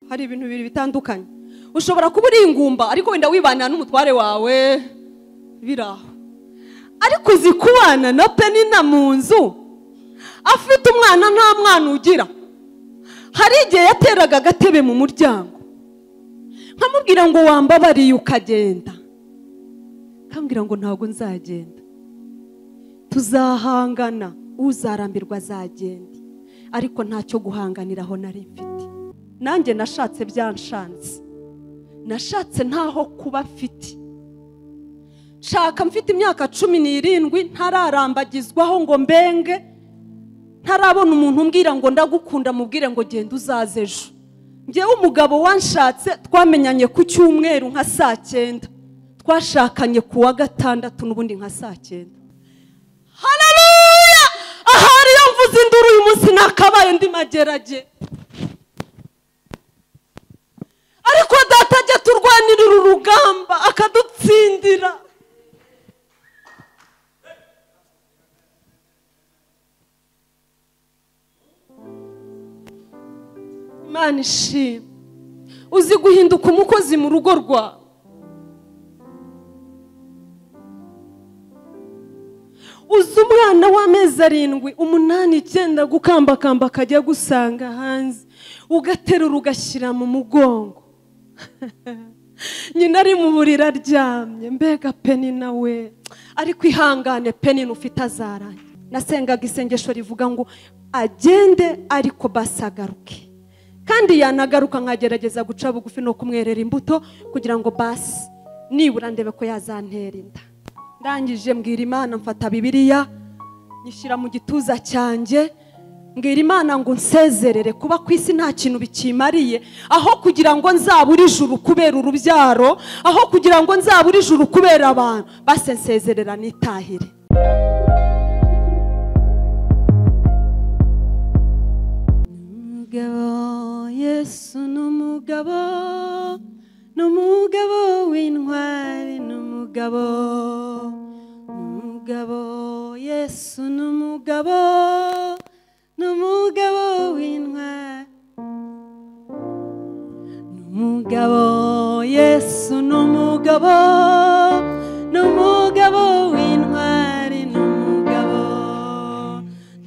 hari ibintu bibiri bitandukanye ushobora kuba uri ingumba ariko wenda wibanira n'umutware wawe biri aho ariko uzi kubana na penina mu nzu afite umwana nta mwana ugira hari igihe yateraga agatebe mu muryango nkamubwira ngo wambabariye ukagenda nkambwira ngo ntabwo nzagenda tuzahangana uzarambirwa azagenda ariko ntacyo guhanganiraho nari mfite nanjye nashatse byanshanze nashatse ntaho kuba afite nshaka mfite imyaka cumi n'irindwi ntararambagizwaho ngo mbenge ntarabona umuntu umbwira ngo ndagukunda mubwire ngo genda uzaze ejo ngewe umugabo wanshatse twamenyanye ku cyumweru nka saa cyenda twashakanye ku wa gatandatu n'ubundi nka saa cyenda hararuya ahari iyo mvuze induru uyu munsi nakabaye ndi magerage ariko data ajya turwanirira urugamba akadutsindira imana ishima uzi guhinduka umukozi mu rugo rwawe uzi umwana w'amezi arindwi umunani icyenda gukambakamba akajya gusanga hanze ugaterura ugashyira mu mugongo nyina ari mu buriri aryamye mbega peni nawe ariko ihangane peni ufite azarangira nasengaga isengesho rivuga ngo agende ariko basagaruke kandi yanagaruka nkagerageza guca bugufi no kumwerera imbuto kugira ngo basi nibura ndebe ko yazantera inda ndangije mbwira imana mfata bibiriya nyishyira mu gituza cyanjye mbwira imana ngo nsezerere kuba ku isi nta kintu bikimariye aho kugira ngo nzabure ijuru kubera urubyaro aho kugira ngo nzabure ijuru kubera abantu basi nsezerera nitahire umugabo yesu ni umugabo ni umugabo w'intwari ni umugabo ni umugabo yesu ni umugabo ni umugabo w'intwari ni umugabo yesu ni umugabo ni umugabo w'intwari ni umugabo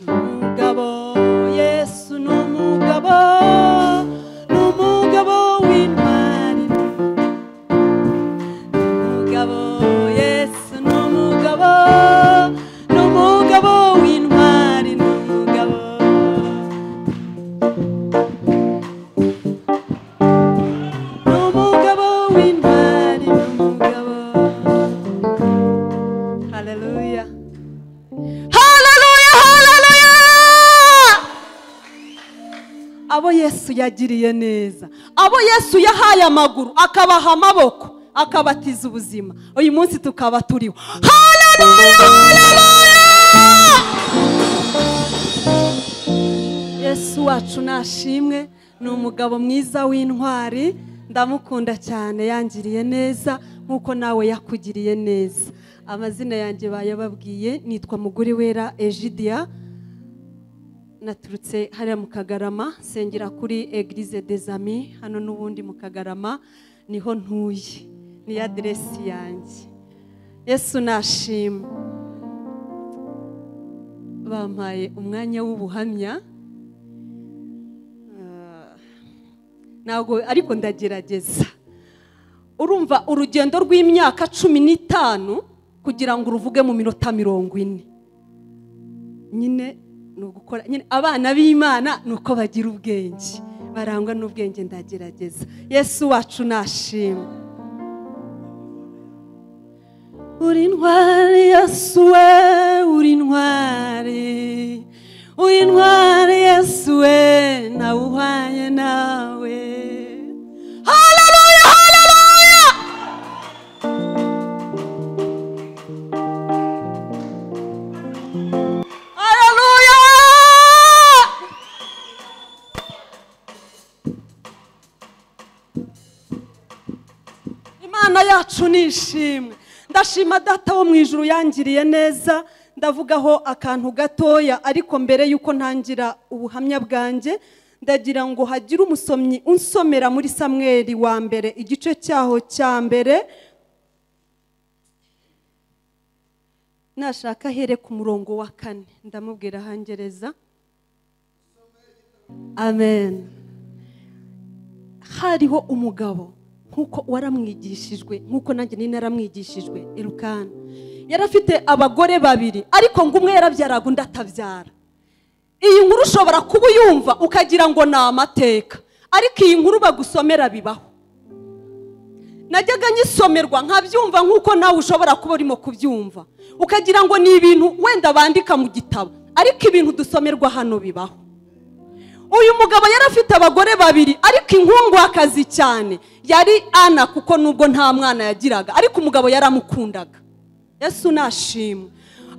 ni umugabo yesu ni umugabo ni umugabo w'intwari ni umugabo yesu ni umugabo ni umugabo w'intwari ni umugabo ni umugabo w'intwari ni umugabo haleluya haleluya haleluya abo yesu yagiriye neza abo yesu yahaye amaguru akabaha amaboko akabatiza ubuzima uyu munsi tukaba turiho Haleluya, haleluya! yesu wacu nashimwe ni umugabo mwiza w'intwari ndamukunda cyane yangiriye neza nk'uko nawe yakugiriye neza amazina yanjye bayababwiye nitwa muguri wera egidiya naturutse hariya mu kagarama sengera kuri egirize dezami hano n'ubundi mu kagarama niho ntuye ni aderesi yanjye yesu nashima bampaye umwanya w'ubuhamya Ah, ntabwo ariko ndagerageza urumva urugendo rw'imyaka cumi n'itanu kugira ngo uruvuge mu minota mirongo ine nyine ni ugukora nyine abana b'imana ni uko bagira ubwenge barangwa n'ubwenge ndagerageza yesu wacu nashima uri intwari yesu we uri intwari uri intwari yesu we nawe uhwanye nawe haleluya haleluya Aleluya! Imana yacu ni ishimwe. Ndashima data wo mu ijuru yangiriye neza, ndavugaho akantu gatoya ariko mbere y'uko ntangira ubuhamya bwanjye, ndagira ngo hagire umusomyi unsomera muri samweri wa mbere igice cyaho cya mbere nashaka here ku murongo wa kane ndamubwira ahangereza amen hariho umugabo nk'uko waramwigishijwe nk'uko nanjye nina yaramwigishijwe irukana yari afite abagore babiri ariko ngo umwe yarabyaraga undi atabyara iyi nkuru ushobora kuba uyumva ukagira ngo ni amateka ariko iyi nkuru bagusomera bibaho najyaga nyisomerwa nkabyumva nk'uko nawe ushobora kuba urimo kubyumva ukagira ngo ni ibintu wenda bandika mu gitabo ariko ibintu dusomerwa hano bibaho uyu mugabo yari afite abagore babiri ariko inkunguhakazi cyane yari ana kuko nubwo nta mwana yagiraga ariko umugabo yaramukundaga yesu nashimwe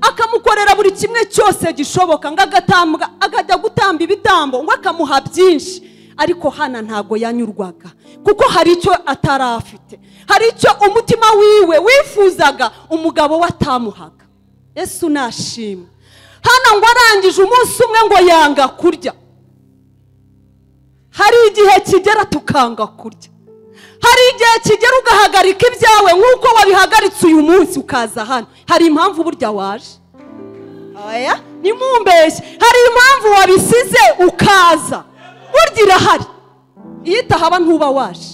akamukorera buri kimwe cyose gishoboka ngo agatambwa akajya gutamba ibitambo ngo akamuha byinshi ariko hana ntabwo yanyurwaga kuko hari icyo atari afite hari icyo umutima wiwe wifuzaga umugabo we atamuhaga yesu nashimwe hano ngo arangije umunsi umwe ngo yanga kurya hari igihe kigera tukanga kurya hari igihe kigera ugahagarika ibyawe nk'uko wabihagaritse uyu munsi ukaza hano hari impamvu burya waje oya ni mumbeshyi hari impamvu wabisize ukaza burya irahari iyo itahaba ntuba waje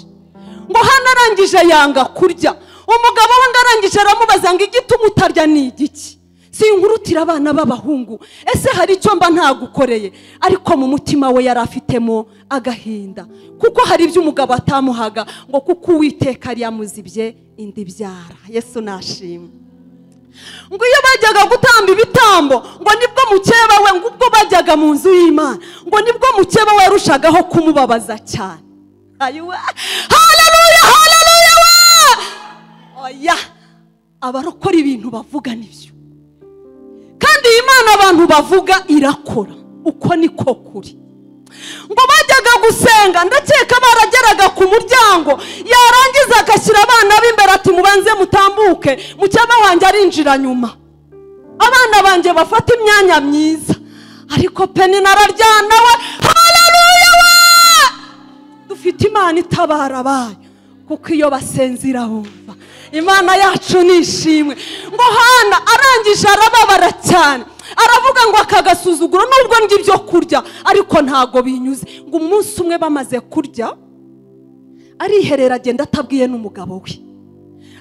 ngo hano arangije yanga kurya umugabo we ngo arangije aramubaza ngo igituma utarya ni igiki si inkurutira abana b'abahungu ese hari icyo mba ntagukoreye ariko mu mutima we yari afitemo agahinda kuko hari ibyo umugabo atamuhaga ngo kuko uwiteka yari yamuzibye indi byara yesu nashimwe ngo iyo bajyaga gutamba ibitambo ngo nibwo mukeba we ngo ubwo bajyaga mu nzu y'imana ngo nibwo mukeba we yarushagaho kumubabaza cyane hararuya hararuya we oya abarokora ibintu bavuga nibyo kandi iyi mana abantu bavuga irakora uko niko kuri ngo bajyaga gusenga ndakeka barageraga ku muryango yarangiza agashyira abana b'imbere ati mubanze mutambuke mukeba wanjye arinjira nyuma abana banjye bafata imyanya myiza ariko penina araryana we hararuya we dufite imana itabara abayo kuko iyo basenze bumva imana yacu ni ishimwe ngo hana arangije arababara cyane aravuga ngo akagasuzuguro nubwo ngibyo kurya ariko ntago binyuze ngo umunsi umwe bamaze kurya ariherera agenda atabwiye n'umugabo we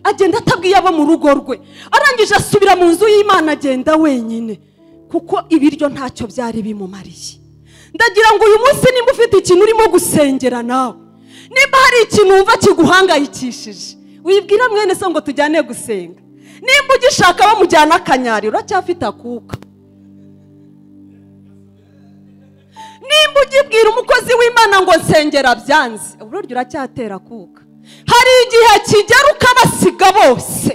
agenda atabwiye abo mu rugo rwe arangije asubira mu nzu y'imana agenda wenyine kuko ibiryo ntacyo byari bimumariye ndagira ngo uyu munsi nimba ufite ikintu urimo gusengera nawe nimba hari ikintu wumva kiguhangayikishije wibwira mwene so ngo tujyane gusenga nimba ugishaka bamujyana akanyari uracyafite akuka nimba ugibwira umukozi w'imana ngo nsengera byanze uburyo uracyatera akuka hari igihe kigera ukabasiga bose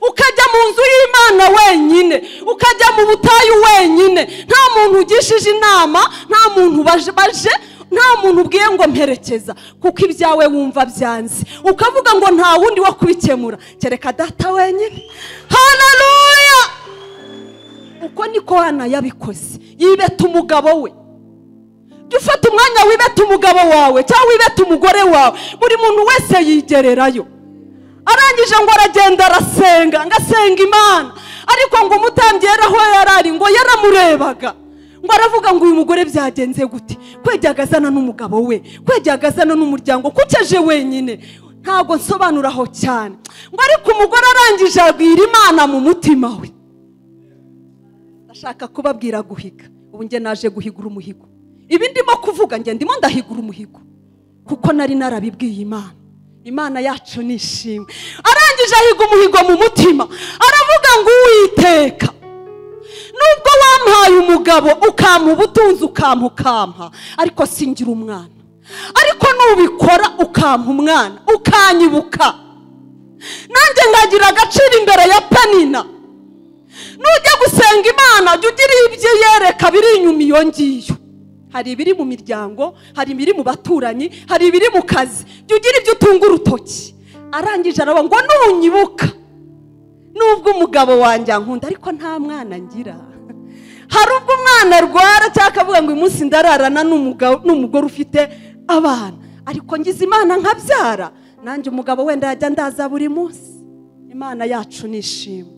ukajya mu nzu y'imana wenyine ukajya mu butayu wenyine nta muntu ugishije inama nta muntu baje baje nta muntu ubwiye ngo mperekeza kuko ibyawe wumva byanze ukavuga ngo nta wundi wo kubikemura kereka data wenyine hararuya uko niko hana yabikoze yibeta umugabo we jya ufata umwanya wibeta umugabo wawe cyangwa wibeta umugore wawe buri muntu wese yigererayo arangije ngo aragenda arasenga ngo asenga imana ariko ngo umutambyi yari aho yari ari ngo yaramurebaga ngo aravuga ngo uyu mugore byagenze gute kwegagazana n'umugabo we kwegagazana n'umuryango kukeje wenyine ntabwo nsobanuraho cyane ngo ariko umugore arangije abwira imana mu mutima we ndashaka kubabwira guhiga ubu njye naje guhigura umuhigo ibi ndimo kuvuga njye ndimo ndahigura umuhigo kuko nari narabibwiye imana imana yacu ni ishimwe arangije ahiga umuhigo mu mutima aravuga ngo uwiteka nubwo wampaye umugabo ukampa ubutunzi ukampa ukampa ariko singira umwana ariko nubikora ukampa umwana ukanyibuka nanjye ngagira agaciro imbere ya panina nujya gusenga imana jya ugira ibyo yereka biri inyuma iyo ngiyo hari ibiri mu miryango hari ibiri mu baturanyi hari ibiri mu kazi jya ugira ibyo utunga urutoki arangije araba ngo nunyibuka nubwo umugabo wanjye ankunda ariko nta mwana ngira hari ubwo umwana arwara cyangwa akavuga ngo uyu munsi ndararana n'umugabo- n'umugore ufite abana ariko ngize imana nkabyara nanjye umugabo wenda yajya ndaza buri munsi imana yacu nishima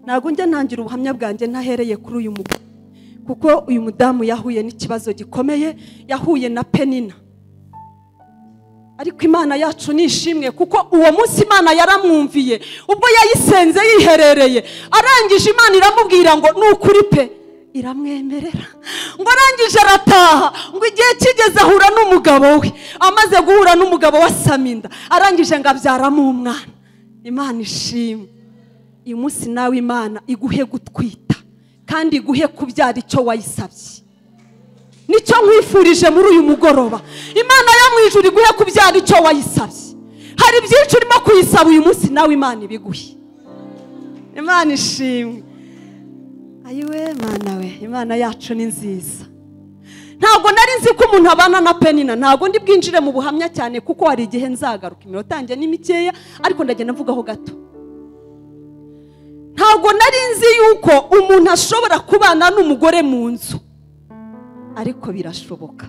ntabwo njya ntangira ubuhamya bwanjye ntahereye kuri uyu mugabo kuko uyu mudamu yahuye n'ikibazo gikomeye yahuye na penina ariko imana yacu ni ishimwe kuko uwo munsi imana yaramwumviye ubwo yayisenze yiherereye arangije imana iramubwira ngo ni ukuri pe iramwemerera ngo arangije arataha ngo igihe kigeze ahura n'umugabo we amaze guhura n'umugabo we asama inda arangije ngo abyaramo umwana imana ishimwe uyu munsi nawe imana iguhe gutwita kandi iguhe kubyara icyo wayisabye nicyo nkwifurije muri uyu mugoroba imana yo mu ijuru iguhe kubyara icyo wayisabye hari byinshi urimo kuyisaba uyu munsi nawe imana ibiguhe imana ishimwe ayiwe mana we imana yacu ni nziza ntabwo nari nzi ko umuntu abana na penina ntabwo ndi bwinjire mu buhamya cyane kuko hari igihe nzagaruka iminota yanjye ni mikeya ariko ndagenda mvugaho gato ntabwo nari nzi yuko umuntu ashobora kubana n'umugore mu nzu ariko birashoboka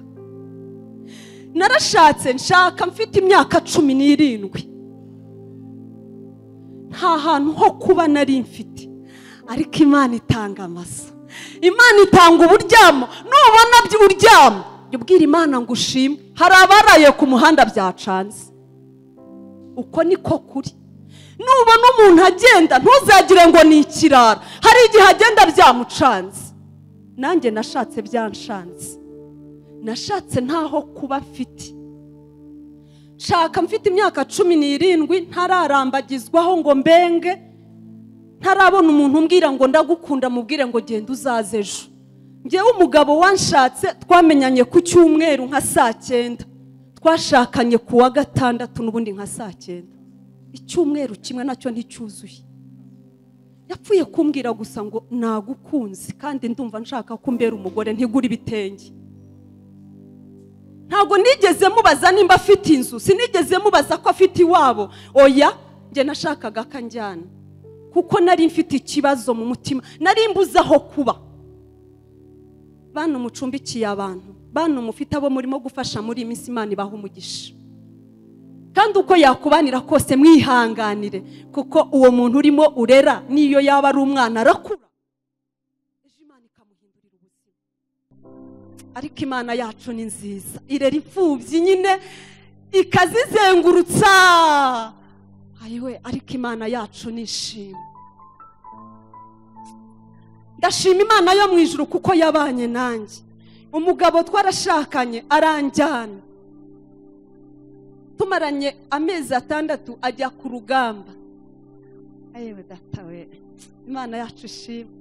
narashatse nshaka mfite imyaka cumi n'irindwi nta hantu ho kuba nari mfite ariko imana itanga amasa imana itanga uburyamo nubona byo uryama jya ubwira imana ngo ushime hari abaraye ku muhanda byacanze uko niko kuri nubona umuntu agenda ntuzagire ngo ni ikirara hari igihe agenda byamucanze nanjye nashatse byanshanze nashatse ntaho kuba mfite nshaka mfite imyaka cumi n'irindwi ntararambagizwaho ngo mbenge ntarabona umuntu umbwira ngo ndagukunda mubwire ngo genda uzaze ejo ngewe umugabo wanshatse twamenyanye ku cyumweru nka saa cyenda twashakanye ku wa gatandatu n'ubundi nka saa cyenda icyumweru kimwe nacyo nticyuzuye yapfuye kumbwira gusa ngo nagukunze kandi ndumva nshaka ko umbera umugore ntigura ibitenge ntabwo nigeze mubaza nimba afite inzu sinigeze mubaza ko afite iwabo oya njye nashakaga ko anjyana kuko nari mfite ikibazo mu mutima nari mbuze aho kuba bantu mucumbikiye abantu bantu mufite abo murimo gufasha muri iyi minsi imana ibaha umugisha kandi uko yakubanira kose mwihanganire kuko uwo muntu urimo urera n'iyo yaba ari umwana arakura ejo imana ikamuhindurira ubuzima ariko imana yacu ni nziza irera imfubyi nyine ikazizengurutsa ayiwe ariko imana yacu ni ishimwe ndashima imana yo mu ijuru kuko yabanye nanjye umugabo twarashakanye aranjyana tumaranye amezi atandatu ajya ku rugamba yewe datawe imana yacu ishimwe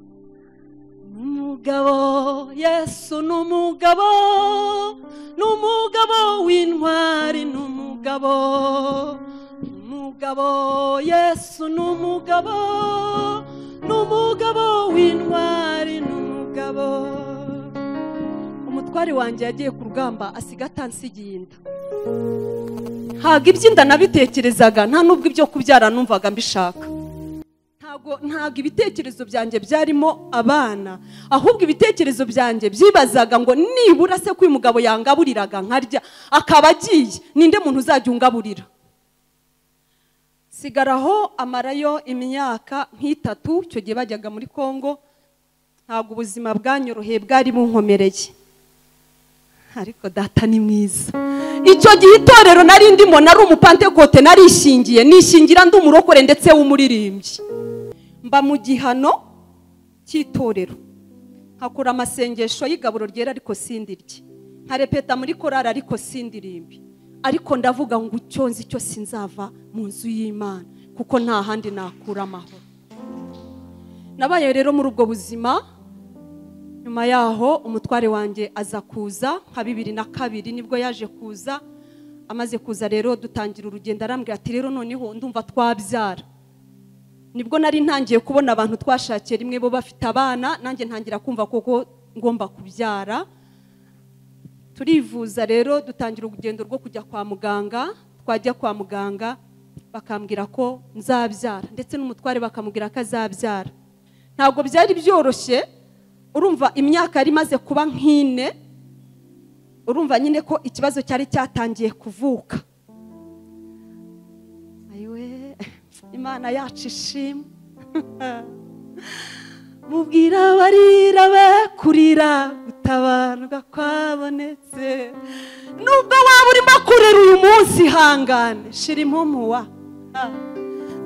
ni umugabo yesu ni umugabo ni umugabo w'intwari ni umugabo ni umugabo yesu ni umugabo ni umugabo w'intwari ni umugabo umutwari wanjye yagiye ku rugamba asiga atansigiye inda ntabwo iby'inda nabitekerezaga nta n'ubwo ibyo kubyara numvaga mbishaka ntabwo ntabwo ibitekerezo byanjye byarimo abana ahubwo ibitekerezo byanjye byibazaga ngo nibura se ko uyu mugabo yangaburiraga nkarya akaba agiye ninde muntu uzajya ungaburira sigaraho amarayo imyaka nk'itatu icyo gihe bajyaga muri congo ntabwo ubuzima bwanyoroheye bwari bunkomereye ariko data ni mwiza icyo gihe itorero nari ndimo nari umupantekote narishingiye nishingira ndi umurokore ndetse w'umuririmbyi mba mu gihano cy'itorero nkakora amasengesho y'igaburo ryera ariko sindirye nkarepeta muri korari ariko sindirimbi ariko ndavuga ngo icyo nzi cyo sinzava mu nzu y'imana kuko nta handi nakura amahoro nabaye rero muri ubwo buzima nyuma yaho umutware wanjye aza kuza nka bibiri na kabiri nibwo yaje kuza amaze kuza rero dutangira urugendo arambwira ati rero noneho ndumva twabyara nibwo nari ntangiye kubona abantu twashakiye rimwe bo bafite abana nanjye ntangira kumva koko ngomba kubyara turivuza rero dutangira urugendo rwo kujya kwa muganga twajya kwa muganga bakambwira ko nzabyara ndetse n'umutware bakamubwira ko azabyara ntabwo byari byoroshye urumva imyaka yari imaze kuba nk'ine urumva nyine ko ikibazo cyari cyatangiye kuvuka ayiwe imana yacu ishimwe mubwira abarira be kurira gutabarwa kwabonetse nubwo waba urimo kurira uyu munsi ihangane shira impumuwa Ah,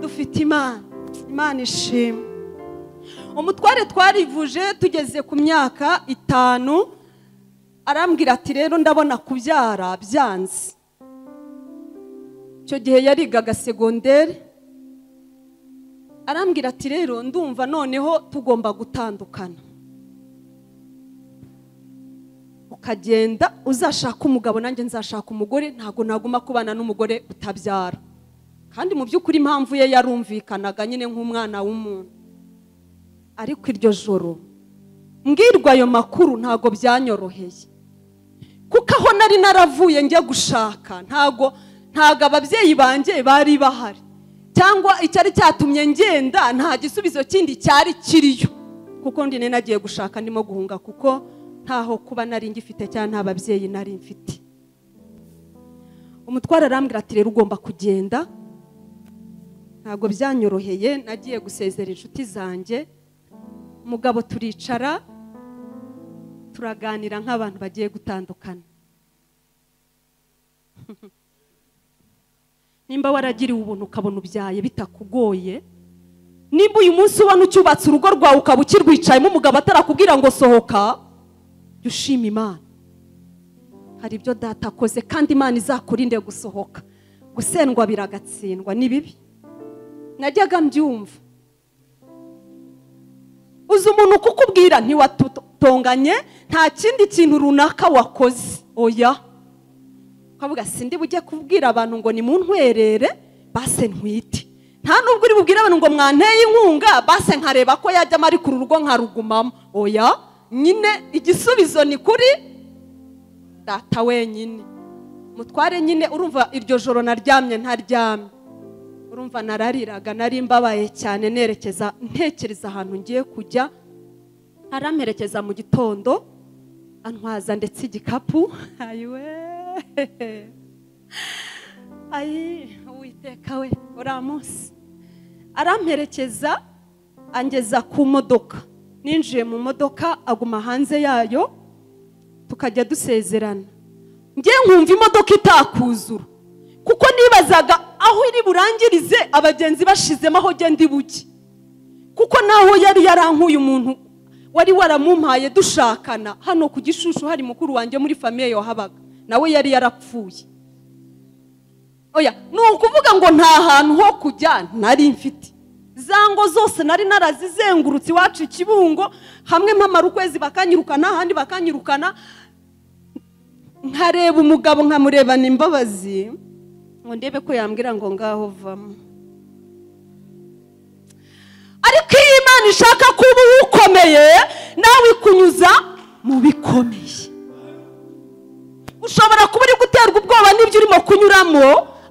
dufite imana imana ishimwe umutware twarivuje tugeze ku myaka itanu arambwira ati rero ndabona kubyara byanze icyo gihe yarigaga segonderi arambwira ati rero ndumva noneho tugomba gutandukana ukagenda uzashaka umugabo nanjye nzashaka umugore ntabwo naguma kubana n'umugore utabyara kandi mu by'ukuri impamvu ye yarumvikanaga nyine nk'umwana w'umuntu ariko iryo joro mbwirwa ayo makuru ntabwo byanyoroheye kuko aho nari naravuye njya gushaka ntabwo ntabwo ababyeyi banjye bari bahari cyangwa icyari cyatumye ngenda nta gisubizo kindi cyari kiriyo kuko ndi nari nagiye gushaka ndimo guhunga kuko ntaho kuba nari ngifite cyangwa nta babyeyi nari mfite umutware arambwira ati rero ugomba kugenda ntabwo byanyoroheye nagiye gusezera inshuti zanjye umugabo turicara turaganira nk'abantu bagiye gutandukana nimba waragiriwe ubuntu ukabona ubyaye bitakugoye nimba uyu munsi ubona ucyubatse urugo rwawe ukaba ukirwicayemo umugabo atarakubwira ngo sohoka jya ushima imana hari ibyo data akoze kandi imana izakurinde gusohoka gusendwa biragatsindwa ni bibi najyaga mbyumva uzi umuntu kukubwira ntiwatonganye nta kindi kintu runaka wakoze oya ukavuga sindi bujye kubwira abantu ngo ni mu ntwerere base ntwite nta nubwo uri bubwire abantu ngo mwanteye inkunga base nkareba ko yajyamo ariko uru rugo nkarugumamo oya nyine igisubizo ni kuri data wenyine mutware nyine urumva iryo joro naryamye ntaryamye urumva narariraga nari mbabaye cyane nerekeza ntekereza ahantu ngiye kujya aramperekeza mu gitondo antwaza ndetse igikapu ayiwe ayi uwiteka we uriya munsi aramperekeza angeza ku modoka ninjiye mu modoka aguma hanze yayo tukajya dusezerana njye nkumva imodoka itakuzura kuko nibazaga aho iri burangirize abagenzi bashizemo aho genda buke kuko naho yari yarankuye umuntu wari waramumpaye dushakana hano ku gishushu hari mukuru wanjye muri famiye wahabaga nawe yari yarapfuye oya ni ukuvuga ngo nta hantu ho kujya nari mfite za ngo zose nari narazizengurutse iwacu ikibungo hamwe mpamara ukwezi bakanyirukana ahandi bakanyirukana nkareba umugabo nkamurebana imbabazi ngo ndebe ko yambwira ngo ngaho vamo ariko iyo imana ishaka kuba ukomeye nawe ikunyuza mu bikomeye ushobora kuba uri guterwa ubwoba n'ibyo urimo kunyuramo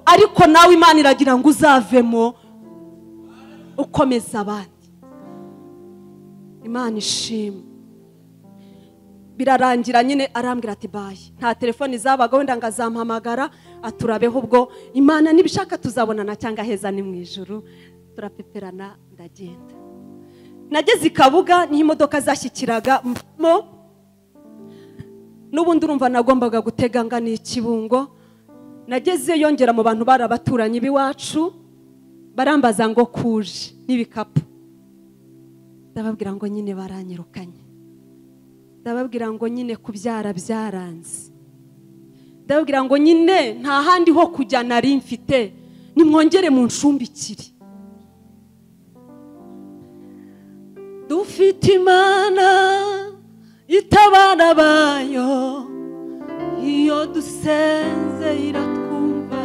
ariko nawe imana iragira ngo uzavemo ukomeza abandi imana ishima birarangira nyine arambwira ati bayi nta telefoni zabaga wenda ngo azampamagara aturabeho ubwo imana nibishaka tuzabonana cyangwa heza ni mu ijoro turapeperana ndagenda nageze i kabuga niho imodoka zashyikiraga mo n'ubundi urumva nagombaga gutega ngana ikibungo nageze yongera mu bantu bari abaturanyi b'iwacu barambaza ngo kuje n'ibikapu ndababwira ngo nyine baranyirukanye ndababwira ngo nyine kubyara byaranze ndababwira ngo nyine nta handi ho kujya nari mfite nimwongere mu nshumbikire dufite imana itabana bayo iyo dusenze iratwumva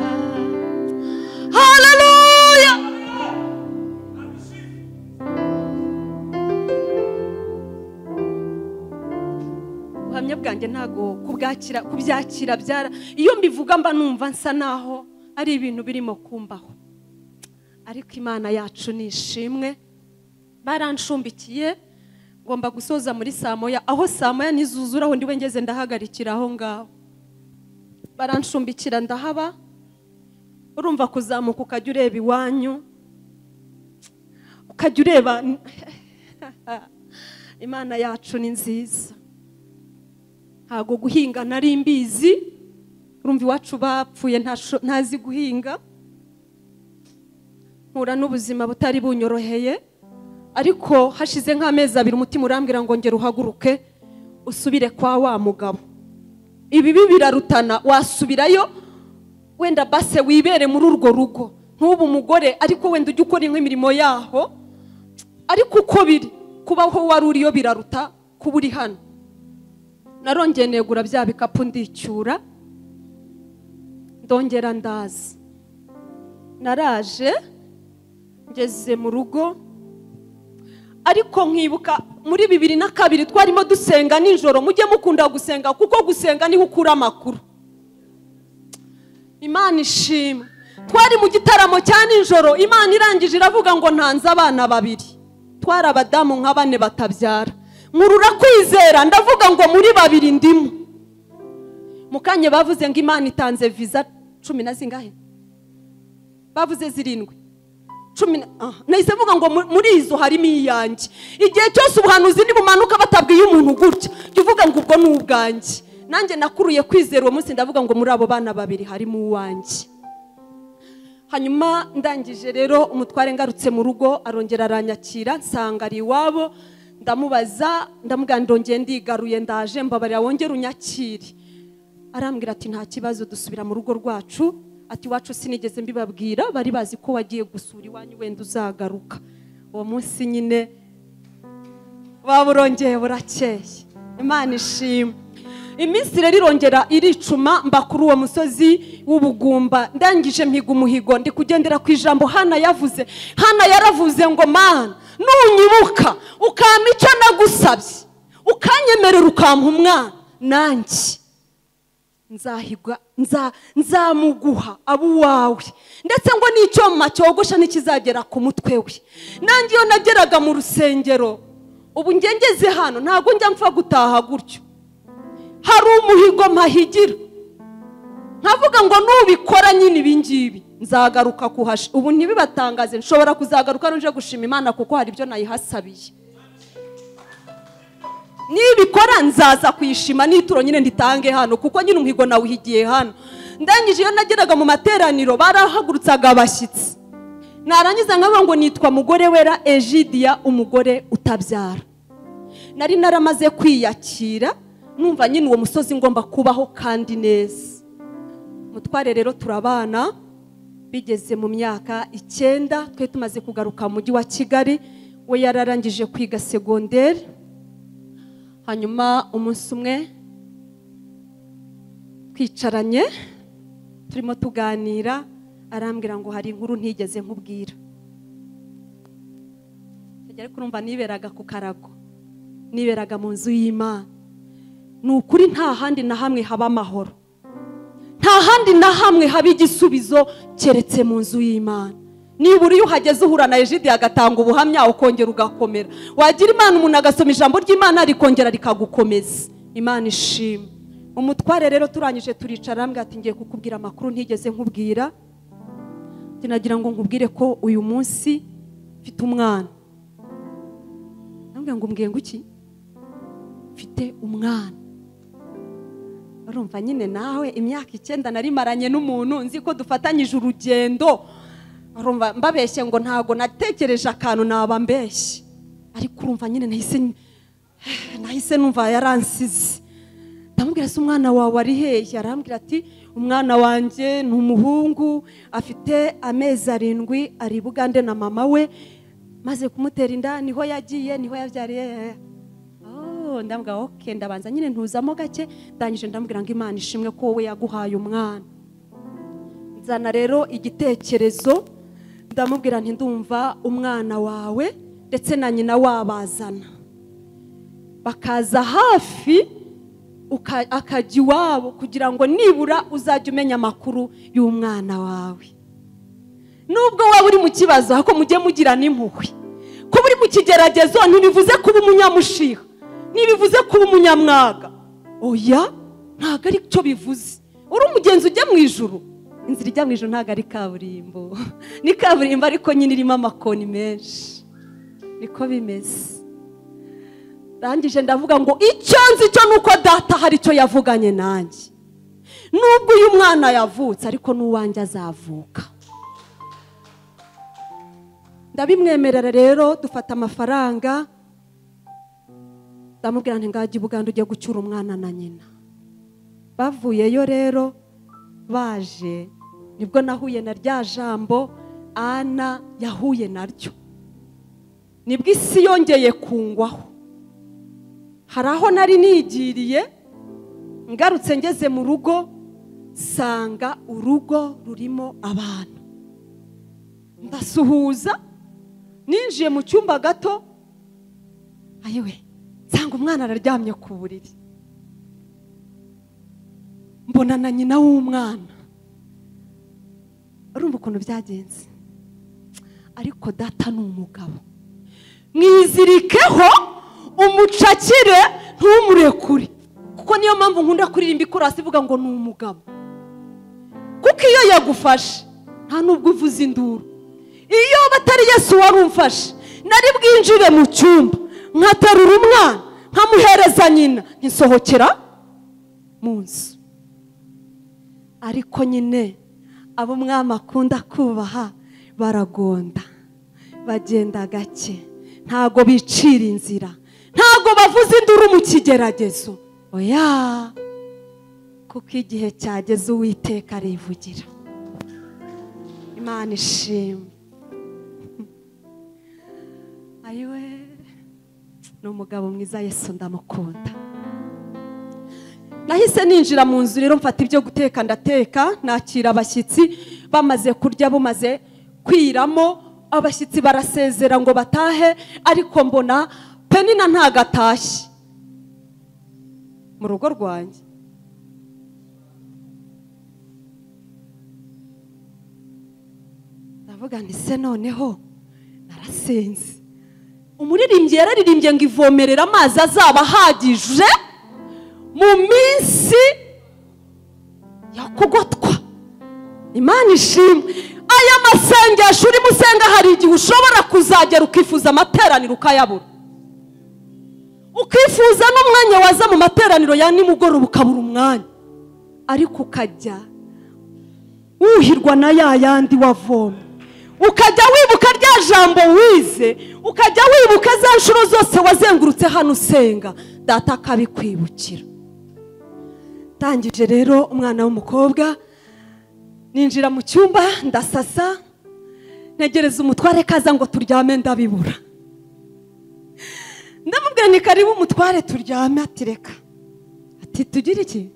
haleluya ubuhamya bwanjye ntabwo kubwakira kubyakira byara iyo mbivuga mba numva nsa naho ari ibintu birimo kumbaho ariko imana yacu ni ishimwe barancumbikiye ngomba gusoza muri saa moya aho saa moya nizuzura aho ndiwe ngeze ndahagarikira aho ngaho baranshumbikira ndahaba urumva kuzamuka ukajya ureba iwanyu ukajya ureba imana yacu ni nziza ntabwo guhinga nari mbizi urumva iwacu bapfuye ntasho- ntazi guhinga mpura n'ubuzima butari bunyoroheye ariko hashize nk'amezi abiri umutima urambwira ngo ngera uhaguruke usubire kwa wa mugabo ibibi birarutana wasubirayo wenda base wibere muri urwo rugo nk'ubu umugore ariko wenda ujya ukora imirimo yaho ariko uko biri kubaho wari uriyo biraruta kuba uri hano narongeye negura bya bikapu ndicyura ndongera ndaza naraje ngeze mu rugo ariko nkibuka muri bibiri na kabiri twarimo dusenga nijoro mujye mukunda gusenga kuko gusenga niho ukura amakuru imana ishima twari mu gitaramo cya nijoro imana irangije iravuga ngo ntanze abana babiri twari abadamu nka bane batabyara nkurura kwizera ndavuga ngo muri babiri ndimo mu kanya bavuze ngo imana itanze viza cumi na zingahe bavuze zirindwi cumi na ah, nahise mvuga ngo mu- muri izo harimo iyanjye igihe cyose ubuhanuzi ntibumanuka batabwiye umuntu gutya jya uvuga ngo ubwo ni ubwanjye nanjye nakuruye kwizera uwo munsi ndavuga ngo muri abo bana babiri harimo uwanjye hanyuma ndangije rero umutware ngarutse mu rugo arongera aranyakira nsanga ari iwabo ndamubaza ndamubwira ndongeye ndigaruye ndaje mbabarira wongere unyakire arambwira ati nta kibazo dusubira mu rugo rwacu ati iwacu sinigeze mbibabwira bari bazi ko wagiye gusura iwanyu wenda uzagaruka uwo munsi nyine waba urongeye burakeye imana ishima iminsi rero irongera iricuma mba kuri uwo musozi w'ubugumba ndangije mpiga umuhigo ndi kugendera ku ijambo hana yavuze hana yaravuze ngo mana nunyibuka ukampa icyo nagusabye ukanyemerera ukampa umwana nanjye nzahigwa nza- nzamuguha abo uwawe ndetse ngo n'icyoma cyogosha ntikizagera ku mutwe we nanjye iyo nageraga mu rusengero ubu njye ngeze hano ntabwo njya mpfa gutaha gutyo hari umuhigo mpahigira nkavuga ngo nubikora nyine ibi ngibi nzagaruka kuhasha ubu ntibibatangaze nshobora kuzagaruka nuje gushima imana kuko hari ibyo nayihasabiye nibikora nzaza kuyishima n'ituro nyine nditange hano kuko nyine umuhigo nawe uhigiye hano ndangije iyo nageraga mu materaniro barahagurutsaga abashyitsi narangiza nkavuga ngo nitwa mugore wera egidiya umugore utabyara nari naramaze kwiyakira numva nyine uwo musozi ngomba kubaho kandi neza mutware rero turabana bigeze mu myaka icyenda twe tumaze kugaruka mu mujyi wa kigali we yararangije kwiga segonderi hanyuma umunsi umwe twicaranye turimo tuganira arambwira ngo hari inkuru ntigeze nkubwira ntajya kurumva niberaga ku karago niberaga mu nzu y'imana ni ukuri nta handi na hamwe haba amahoro nta handi na hamwe haba igisubizo keretse mu nzu y'imana nibura iyo uhageze uhura na ejidi agatanga ubuhamya ukongera ugakomera wagira imana umuntu agasoma ijambo ry'imana rikongera rikagukomeza imana ishima umutware rero turangije turicara arambwira ati ngiye kukubwira amakuru ntigeze nkubwira Ati, nagira ngo nkubwire ko uyu munsi mfite umwana arambwira ngo umbwiye ngo iki mfite umwana urumva nyine nawe imyaka icyenda nari maranye n'umuntu nzi ko dufatanyije urugendo urumva mbabeshye ngo ntabwo natekereje akantu naba mbeshye ariko urumva nyine nahise nahise numva yaransize ndamubwira se umwana wawe ari hehe arambwira ati umwana wanjye ni umuhungu afite amezi arindwi ari i bugande na mama we maze kumutera inda niho yagiye niho yabyariye Oh, ndambwira oke ndabanza nyine ntuzamo gake ndangije ndambwira ngo imana ishimwe ko wowe yaguhaye umwana nzana rero igitekerezo ndamubwira nti ndumva umwana wawe ndetse na nyina wabazana bakaza hafi uka- akajya iwabo kugira ngo nibura uzajye umenya amakuru y'umwana wawe nubwo waba uri mu kibazo ariko mujye mugirana impuhwe kuba uri mu ku kigeragezo ntibivuze kuba umunyamushiha ntibivuze kuba umunyamwaga oya ntabwo ari cyo bivuze uri umugenzi ujya mu ijuru inzira ijya mu ijuru ntabwo ari kaburimbo ni kaburimbo ariko nyine irimo amakoni menshi niko bimeze ndangije ndavuga ngo icyo nzi cyo nuko data hari icyo yavuganye nanjye nubwo uyu mwana yavutse ariko n'uwanjye azavuka ndabimwemerera rero dufata amafaranga ndamubwira nti ngajya ubuganda ujye gucyura umwana na nyina bavuyeyo rero baje nibwo nahuye na rya jambo ana yahuye naryo nibwo isi yongeye kungwaho hari aho nari nigiriye ngarutse ngeze mu rugo nsanga urugo rurimo abantu ndasuhuza ninjiye mu cyumba gato ayewe nsanga umwana araryamye ku buriri mbona na nyina w'umwana urumva ukuntu byagenze ariko data ni umugabo mwizirikeho umucakire ntumurekure kuko niyo mpamvu nkunda kuririmba ikorasi ivuga ngo ni umugabo kuko iyo yagufashe nta nubwo uvuza induru iyo batari yesu wari umfashe nari bwinjire mu cyumba nkaterura umwana nkamuhereza nyina nkisohokera mu nzu ariko nyine abo umwami akunda kubaha baragonda bagenda gake ntago bicira inzira ntabwo bavuze induru mu kigeragezo oya kuko igihe cyageze uwiteka arivugira imana ishimwe ayiwe ni umugabo mwiza yesu ndamukunda nahise ninjira mu nzu rero mfata ibyo guteka ndateka nakira abashyitsi bamaze kurya bumaze kwiramo abashyitsi barasezera ngo batahe ariko mbona penina ntabwo atashye mu rugo rwanjye ndavuga nti se noneho narasenze umuririmbyi yararirimbye ngo ivomerera amazi azaba ahagije mu minsi ya kugotwa imana ishimwe aya masengesho urimo usenga hari igihe ushobora kuzagera ukifuza amateraniro ukayabura ukifuza n'umwanya waza mu materaniro ya nimugoroba ukabura umwanya ariko ukajya wuhirwa na ya yandi wavoma ukajya wibuka rya jambo wize ukajya wibuka za nshuro zose wazengurutse hano usenga data akabikwibukira ndangije rero umwana w'umukobwa ninjira mu cyumba ndasasa ntegereza umutware kaza ngo turyame ndabibura ndamubwira ni karibu umutware turyame ati reka ati tugire iki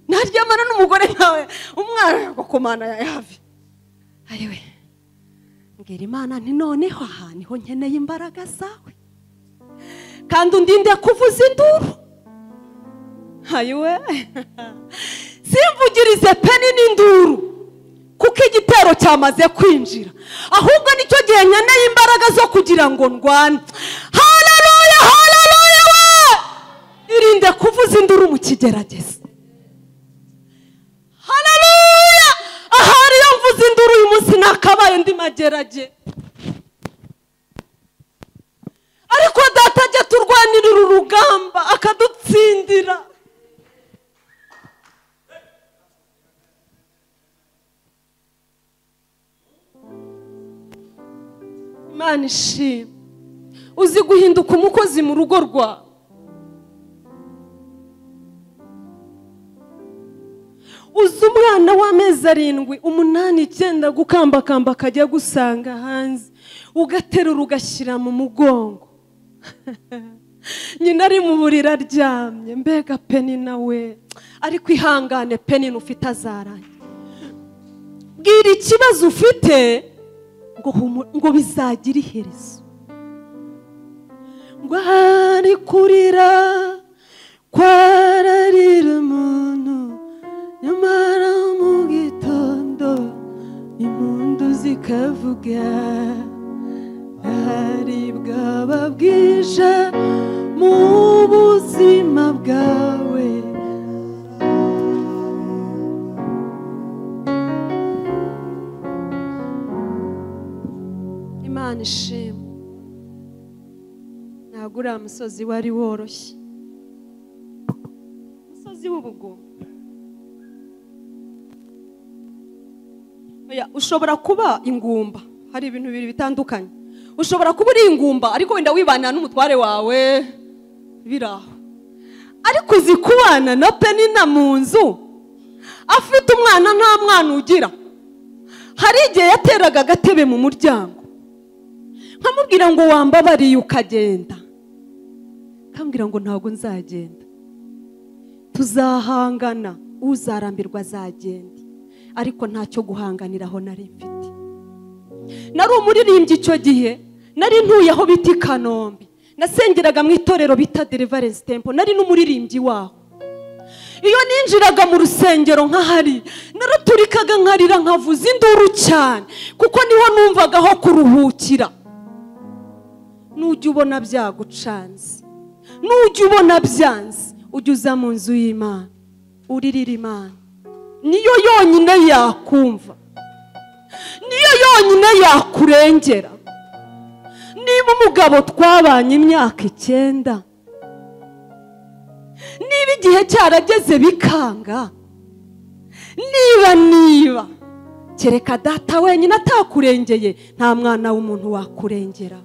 naryamana n'umugore nkawe umwana yagukomana ya yavi ariwe mbwira imana nti noneho aha niho nkeneye imbaraga zawe kandi undinde kuvuza induru ayiwe simvugirize peni n'induru kuko igitero cyamaze kwinjira ahubwo nicyo gihe nkeneye imbaraga zo kugira ngo ndwane hararuya hararuya we irinde kuvuza induru mu kigeragezo hararuya ahari iyo mvuze induru uyu munsi nakabaye ndi magerage ariko data ajya turwanirira urugamba akadutsindira imana ishimwe uzi guhinduka umukozi mu rugo rwawe uzi umwana w'amezi arindwi umunani icyenda gukambakamba akajya gusanga hanze ugaterura ugashyira mu mugongo nyina ari mu buriri aryamye mbega peni nawe ariko ihangane peni ufite azarange bwira ikibazo ufite ngo bizagire iherezo ngo ahari kurira kwararira umuntu nyamara mu gitondo impundu zikavuga bwaba bwije mu buzima bwawe imana ishimwe ntabwo uriya musozi wari woroshye umusozi w'ubugumu Oya, ushobora kuba ingumba hari ibintu bibiri bitandukanye ushobora kuba uri ingumba ariko wenda wibana n'umutware wawe biri aho ariko uzi kubana na penina mu nzu afite umwana nta mwana ugira hari igihe yateraga agatebe mu muryango nkamubwira ngo wambabariye ukagenda nkambwira ngo ntabwo nzagenda tuzahangana uzarambirwa azagenda ariko ntacyo guhanganiraho nari mfite nari umuririmbyi icyo gihe nari ntuye aho bita i kanombe nasengeraga mu itorero bita derivarensi tempo nari n'umuririmbyi waho iyo ninjiraga mu rusengero nk'ahari naraturikaga nkarira nkavuza induru cyane kuko niho numvaga aho kuruhukira nujya ubona byagucanze nujya ubona byanze ujya uza mu nzu y'imana uririra imana niyo yonyine yakumva niyo yonyine yakurengera niba umugabo twabanye imyaka icyenda niba igihe cyarageze bikanga niba niba kereka data wenyine atakurengeye nta mwana w'umuntu wakurengera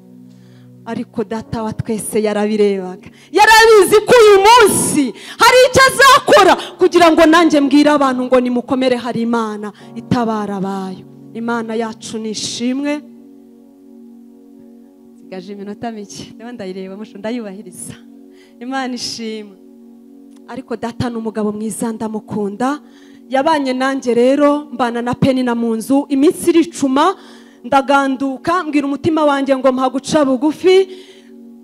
ariko data wa twese yarabirebaga yarabizi ko uyu munsi hari icyo azakora kugira ngo nanjye mbwire abantu ngo nimukomere hari imana itabara abayo imana yacu ni ishimwe nsigaje iminota mike ndabona ndayireba amushunda ndayubahiriza imana ishimwe ariko data ni umugabo mwiza ndamukunda yabanye nanjye rero mbana na penina mu nzu iminsi iricuma ndaganduka mbwira umutima wanjye ngo mpaguca bugufi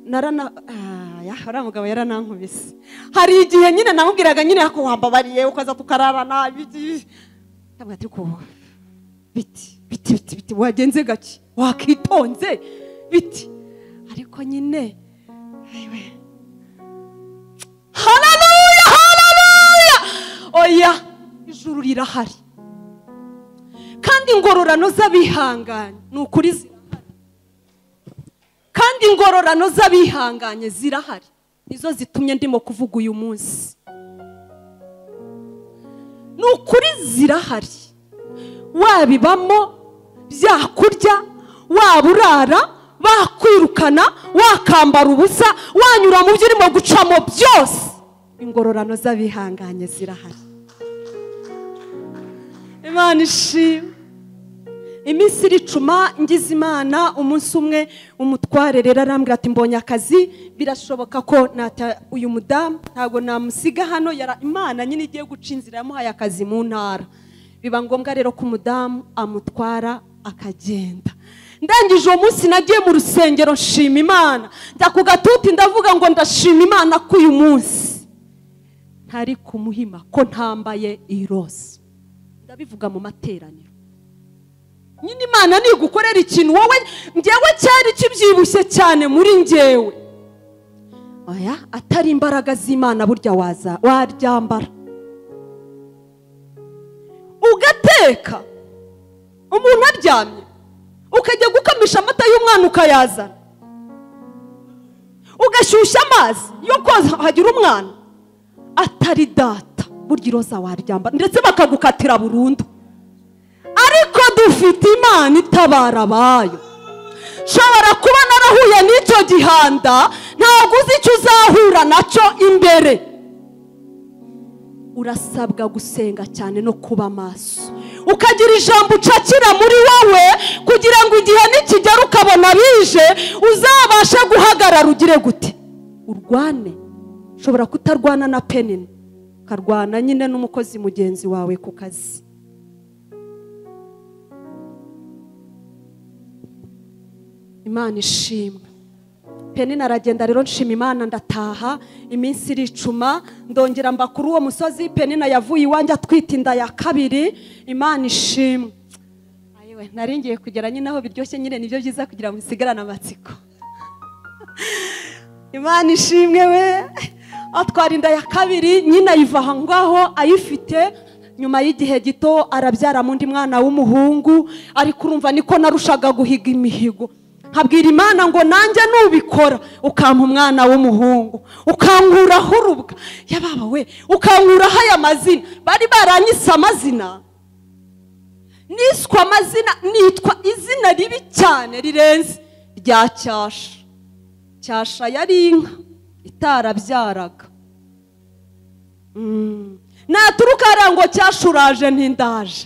narana uriya mugabo yaranankubise hari igihe nyine namubwiraga nyine ko wambabariye ukaza tukararana biti biti biti biti wagenze gake wakitonze biti ariko nyine hararuya hararuya oya ijuru rirahari kandi ingororano z'abihanganye ni ukuri zirahari kandi ingororano z'abihanganye zirahari nizo zitumye ndimo kuvuga uyu munsi ni ukuri zirahari wabibamo byakurya waba urara bakwirukana wakambara ubusa wanyura mu byo urimo gucamo byose ingororano z'abihanganye zirahari imana ishimwe iminsi iricuma ngize imana umunsi umwe umutware rero arambwira ati mbonye akazi birashoboka ko nata uyu mudamu ntabwo namusiga hano imana nyine igiye guca inzira yamuhaye akazi mu ntara biba ngombwa rero ko umudamu amutwara akagenda ndangije uwo munsi nagiye mu rusengero nshima imana njya ku gatuti ndavuga ngo ndashima imana ko uyu munsi ntari kumuhima ko ntambaye irose ndabivuga mu materaniro nyine imana nigukorera ikintu wowe ngewe cyari kibyibushye cyane muri ngewe oya atari imbaraga z'imana burya waza waryambara ugateka umuntu aryamye ukajya gukamisha amata y'umwana ukayazana ugashyushya amazi yo koza hagira umwana atari data burya iroza waryambara ndetse bakagukatira burundu ariko dufite imana itabara abayo nshobora kuba narahuye n'icyo gihanda ntabwo uzi icyo uzahura nacyo imbere urasabwa gusenga cyane no kuba maso ukagira ijambo ucakira muri wowe kugira ngo igihe nikigera ukabona bije uzabashe guhagarara ugire gute urwane ushobora kutarwana na penini ukarwana nyine n'umukozi mugenzi wawe ku kazi imana ishimwe penina aragenda rero nshima imana ndataha iminsi iricuma ndongera mba kuri uwo musozi penina yavuye iwanjye atwite inda ya kabiri imana ishimwe ngiye kugera nyine aho biryoshye nyine nibyo byiza kugira ngo isigarane amatsiko imana ishimwe we atwara inda ya kabiri nyine ayiva aho ngaho ayifite nyuma y'igihe gito arabyara undi mwana w'umuhungu ariko urumva niko narushaga guhiga imihigo nkabwira imana ngo nanjye nubikora ukampa umwana w'umuhungu ukankuraho urubwa yababa we ukankuraho aya mazina bari baranyise amazina niswe amazina nitwa izina ribi cyane rirenze rya cyasha cyasha yari inka itarabyaraga naturuka hariya ngo cyashuraje ntindaje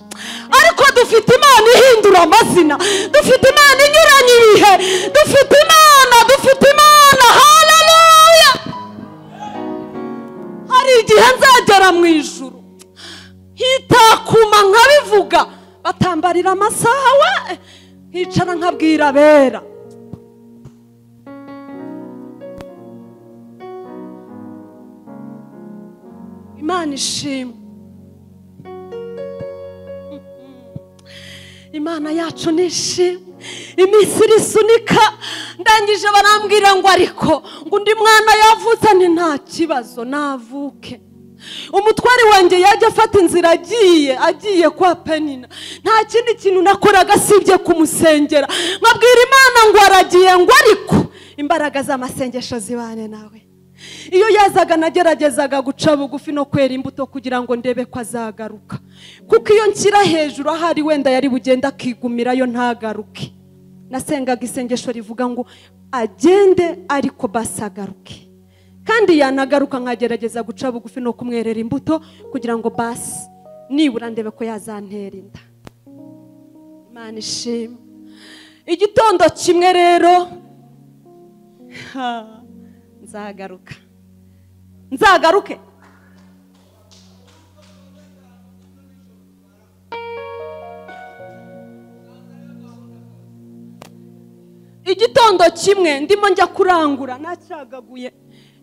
ariko dufite imana ihindura amazina dufite imana inyuranye ibihe dufite imana dufite imana hararuya hari igihe nzagera mu ijuru hitakuma nkabivuga batambarira amasaha we hicara nkabwira abera imana ishimwe imana yacu ni ishimwe iminsi irisunika ndangije barambwira ngo ariko ngo undi mwana yavutse ni nta kibazo navuke umutwari wanjye yajya afata inzira agiye agiye kwa penina nta kindi kintu nakoraga asibye kumusengera nkabwira imana ngo aragiye ngo ariko imbaraga z'amasengesho zibane nawe iyo yazaga nageragezaga guca bugufi no kwera imbuto kugira ngo ndebe ko azagaruka kuko iyo nshyira hejuru ahari wenda yari bugenda akigumirayo ntagaruke nasengaga isengesho rivuga ngo agende ariko basagaruke kandi yanagaruka nkagerageza guca bugufi no kumwerera imbuto kugira ngo basi nibura ndebe ko yazantera inda imana ishima igitondo kimwe rero nzagaruka nzagaruke igitondo kimwe ndimo njya kurangura nacagaguye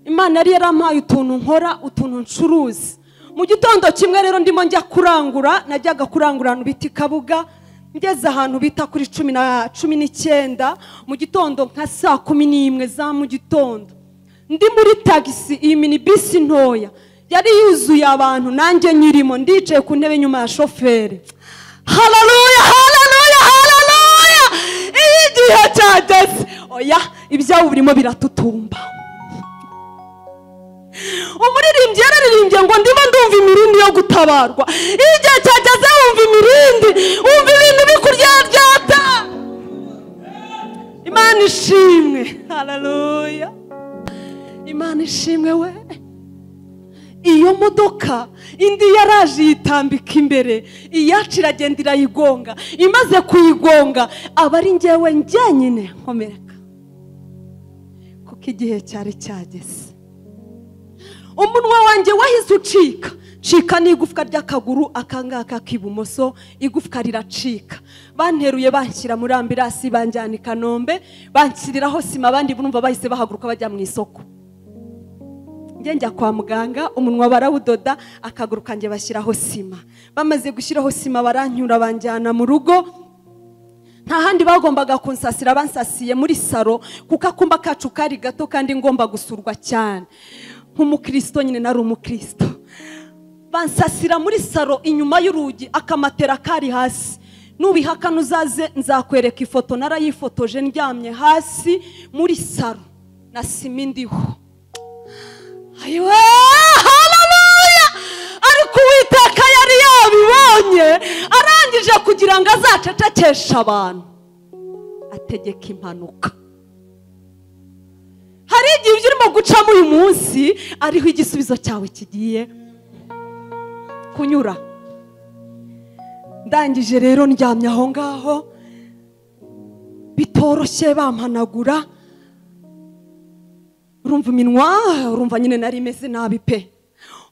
imana yari yarampaye utuntu nkora utuntu ncuruzi mu gitondo kimwe rero ndimo njya kurangura najyaga kurangura ahantu bita ikabuga ngeze ahantu bita kuri cumi na cumi n'icyenda mu gitondo nka saa kumi n'imwe za mu gitondo ndi muri tagisi iyi mini bisi ntoya yari yuzuye abantu nanjye nyirimo ndicaye ku ntebe nyuma ya shoferi hararuya hararuya hararuya iyo igihe cyageze oya ibyawe birimo biratutumba umuririmbyi yararirimbye ngo ndimo ndumva imirindi yo gutabarwa iyo igihe cyageze wumva imirindi wumva ibintu bikuryaryata imana ishimwe hararuya imana ishimwe we iyo modoka indi yaraje yitambika imbere iyacu iragenda irayigonga imaze kuyigonga aba ari ngewe njyenyine nkomereka kuko igihe cyari cyageze umunwa wanjye wahise ucika cika n'igufwa ry'akaguru akangaka k'ibumoso igufwa riracika banteruye banshyira muri ambirasi banjyana i kanombe banshyiriraho sima abandi bumva bahise bahaguruka bajya mu isoko njya kwa muganga umunwa barawudoda akaguru kanjye bashyiraho sima bamaze gushyiraho sima baranyura banjyana mu rugo nta handi bagombaga kunsasira bansasiye muri saro kuko akumba kacu kari gato kandi ngomba gusurwa cyane nk'umukristo nyine nari umukristo bansasira muri saro inyuma y'urugi akamatera kari hasi nubihaka nuzaze nzakwereka ifoto narayifotoje ndyamye hasi muri saro na sima indiho harabuya ariko uwiteka yari yabibonye arangije kugira ngo azacecekeshe abantu ategeka impanuka hari igihe ibyo urimo gucamo uyu munsi ariho igisubizo cyawe kigiye kunyura ndangije rero ndyamye aho ngaho bitoroshye bampanagura urumva iminwa urumva nyine nari imeze nabi pe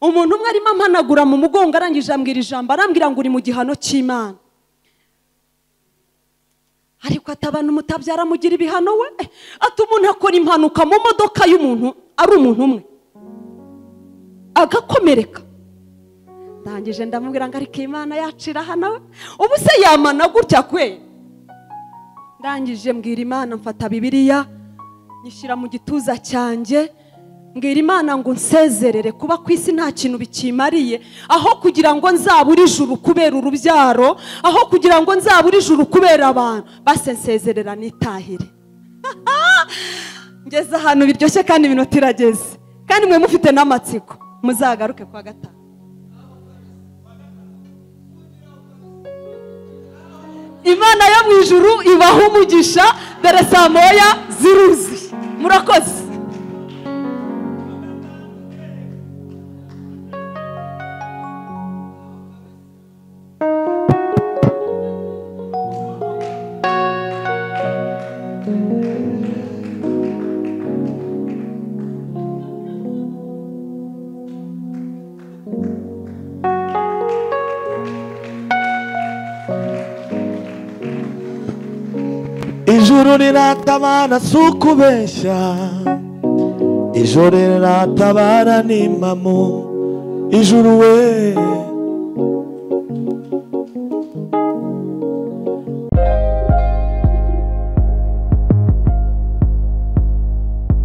umuntu umwe arimo ampanagura mu mugongo arangije ambwira ijambo arambwira ngo uri mu gihano cy'imana ariko ati abantu mutabyara mugira ibihano we ati umuntu akora impanuka mu modoka y'umuntu ari umuntu umwe agakomereka ndangije ndamubwira ngo ariko imana yacira hano we ubu se yamana gutya kwe ndangije mbwira imana mfata bibiriya nyishyira mu gituza cyanjye mbwira imana ngo nsezerere kuba ku isi nta kintu bikimariye aho kugira ngo nzabure ijuru kubera urubyaro aho kugira ngo nzabure ijuru kubera abantu base nsezerera n'itahire ngeze ahantu biryoshye kandi iminota irageze kandi mwe mufite n'amatsiko muzagaruke kwa gatanu imana yo mu ijuru ibaha umugisha dore saa moya ziruzi murakoze ijuru riratabara si ukubeshya ijuru riratabara ni impamu ijuru we